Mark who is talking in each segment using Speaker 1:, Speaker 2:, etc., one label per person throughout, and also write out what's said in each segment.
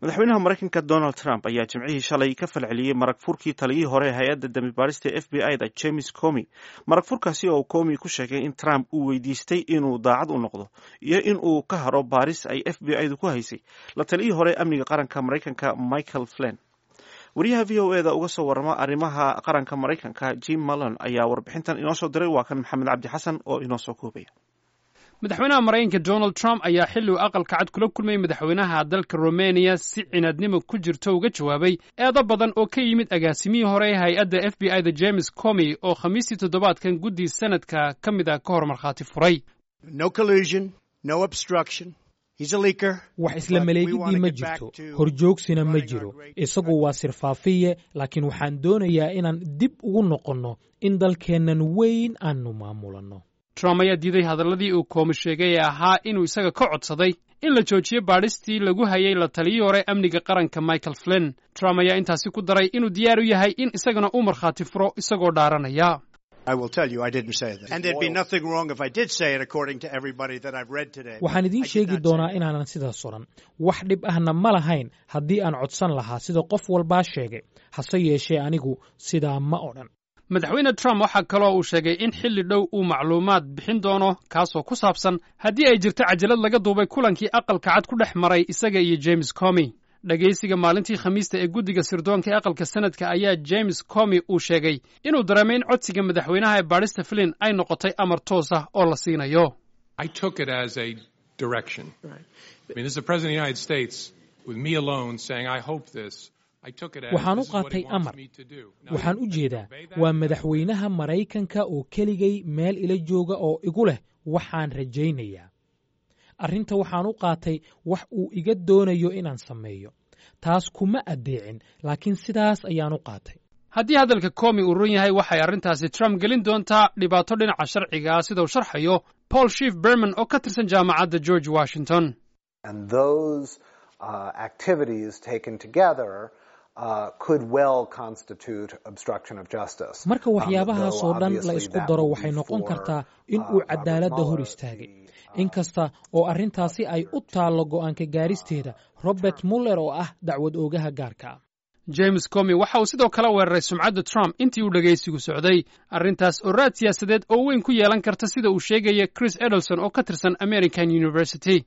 Speaker 1: madaxweynaha maraykanka donald trump ayaa jimcihii shalay ka falceliyey marag furkii taliyihii hore ee hay-adda dambi baarista f b i da james comi marag furkaasi oo comi ku sheegay in trump uu weydiistay inuu daacad u noqdo iyo in uu ka haro baaris ay f b i du ku haysay la taliyihii hore amniga qaranka maraykanka michael flen wariyaha v o e da uga soo warama arrimaha qaranka maraykanka jim mallon ayaa warbixintan inoo soo diray waa kan maxamed cabdi xasan oo inoo soo koobaya
Speaker 2: madaxweynaha maraykanka donald trump ayaa xilli uu aqalka cad kula kulmayay madaxweynaha dalka romaniya si cinaadnimo ku jirto uga jawaabay eedo badan oo ka yimid agaasimihii hore ee hay-adda f b i da james comi oo khamiistii toddobaadkan guddii sanadka ka mid ah ka hor markhaati furay
Speaker 3: wax isla maleegidii ma jirto horjoogsina ma jiro isagu waa sirfaafiye laakiin waxaan doonayaa inaan dib ugu noqonno in dalkeennan weyn aanu maamulanno
Speaker 2: trump ayaa diiday hadalladii uu koomi sheegay ee ahaa inuu isaga ka codsaday in la joojiyo baadhistii lagu hayay la taliyii hore amniga qaranka michael flin trump ayaa intaasi ku daray inuu diyaar u yahay in isagana uu markhaati furo isagoo dhaaranaya
Speaker 3: waxaan idiin sheegi doonaa inaanan sidaas odhan wax dhib ahna ma lahayn haddii aan codsan lahaa sida qof walbaa sheegay hase yeeshee anigu sidaa ma odhan
Speaker 2: madaxweyne trump waxaa kaloo uu sheegay in xilli dhow uu macluumaad bixin doono kaasoo ku saabsan haddii ay jirto cajalad laga duubay kulankii aqalka cad ku dhex maray isaga iyo james comi dhegaysiga maalintii khamiista ee guddiga sirdoonka ee aqalka sanadka ayaa james comi uu sheegay inuu dareemay in codsiga madaxweynaha ee baadhista flin ay noqotay amar toos ah oo la siinayo
Speaker 3: waxaan u qaatay amar waxaan u jeedaa waa madaxweynaha maraykanka oo keligay meel ila jooga oo igu leh waxaan rajaynayaa arrinta waxaan u qaatay wax uu iga doonayo inaan sameeyo taas kuma addeecin laakiin sidaas ayaan u qaatay
Speaker 2: haddii hadalka comi uu run yahay waxay arrintaasi trump gelin doontaa dhibaato dhinaca sharciga ah sida uu sharxayo paul shief berman oo ka tirsan jaamacadda george washington
Speaker 3: marka waxyaabahaasoo dhan la isku daro waxay noqon kartaa in uu cadaaladda hor istaagay inkasta oo arrintaasi ay u taallo go'aanka gaaristeeda robert muller oo ah dacwad oogaha gaarka ah
Speaker 2: james comi waxa uu sidoo kale weeraray sumcadda trump intii uu dhegaysigu socday arrintaas oo raad siyaasadeed oo weyn ku yeelan karta sida uu sheegaya chris edelson oo ka tirsan american university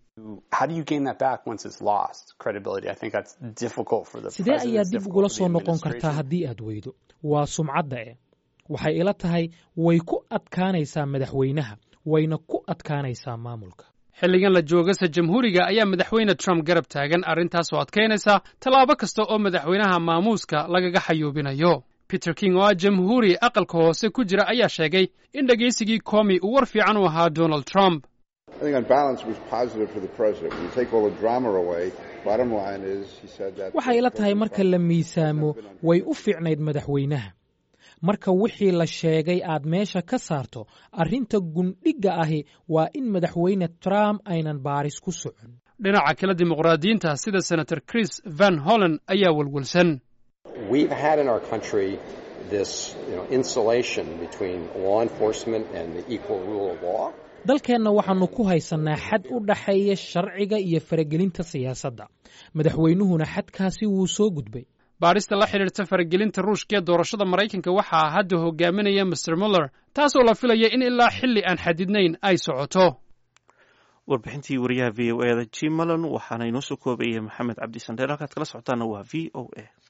Speaker 3: sidee ayaa dib ugula soo noqon kartaa haddii aad weydo waa sumcadda eh waxay ila tahay way ku adkaanaysaa madaxweynaha wayna ku adkaanaysaa maamulka
Speaker 2: xilligan la joogasa jamhuuriga ayaa madaxweyne trump garab taagan arrintaas oo adkaynaysa tallaabo kasta oo madaxweynaha maamuuska lagaga xayuubinayo peter king oo ah jamhuuri aqalka hoose ku jira ayaa sheegay in dhegaysigii comi uu war fiican u ahaa donald trump
Speaker 3: waxay ila tahay marka la miisaamo way u fiicnayd madaxweynaha marka wixii la sheegay aad meesha ka saarto arrinta gundhigga ahi waa in madaxweyne trump aynan baaris ku socon
Speaker 2: dhinaca kale dimuqraadiyiinta sida senator chris van hollen ayaa welwelsan
Speaker 3: dalkeenna waxaannu ku haysannaa xad u dhaxeeya sharciga iyo faragelinta siyaasadda madaxweynuhuna xadkaasi wuu soo gudbay
Speaker 2: baadhista la xidhiirta faragelinta ruushka ee doorashada maraykanka waxaa hadda hogaaminaya master muller taasoo la filaya in ilaa xilli aan xadidnayn ay socoto
Speaker 1: warbixintii wariyaha v o e da jim malon waxaana inoo soo koobayay maxamed cabdi sandheer halkaad kala socotaana waa v o a